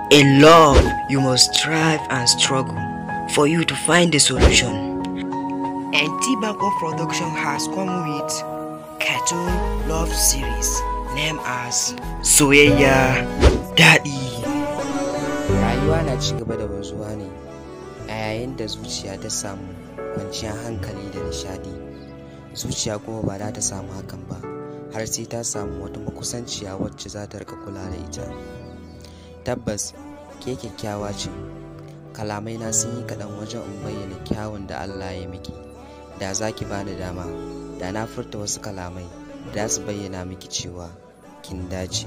In love, you must strive and struggle for you to find the solution. And T-Bako Production has come with cartoon love series named as Soyayya Daddy. rayuwa na ci gaba da wanzuwa ne a yayin da zuciya ta samu kwanciyar hankali da nishadi zuciya kuma ba za ta samu hakan ba har sai ta samu wata makusanciya wacce za ta rika kula da ita tabbas ke kyakkyawa ce kalamai na sun yi kaɗan wajen in bayyana kyawun da allah ya miki da za ki bani dama da na furta wasu kalamai da su bayyana miki cewa kin dace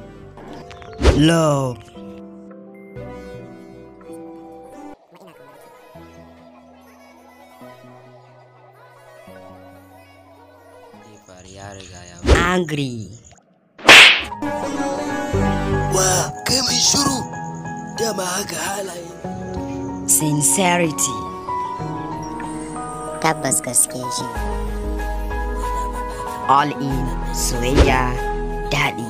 Love. ya faru ya riga ya Angry. Wa kai mai shiru dama haka halaye. Sincerity. tabbas gaske shi All in Soyayya Daddy.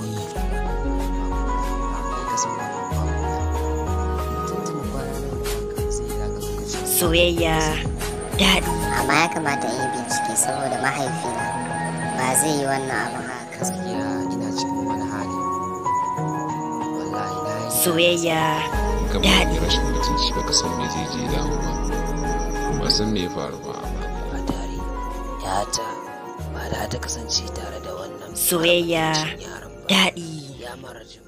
Soyayya Daddy. amma ya kamata in yi bincike saboda mahaifina ba zai yi wannan abin haka gaskiya ina cikin wani hali wallahi na yi Soyayya kamar Daddy. yi rashin mutunci baka san me zai je dawo ba ba san me ya faru ba Ba tare, yata ba da ta kasance tare da wannan Soyayya yaron ba. Daddy. Ya mara jin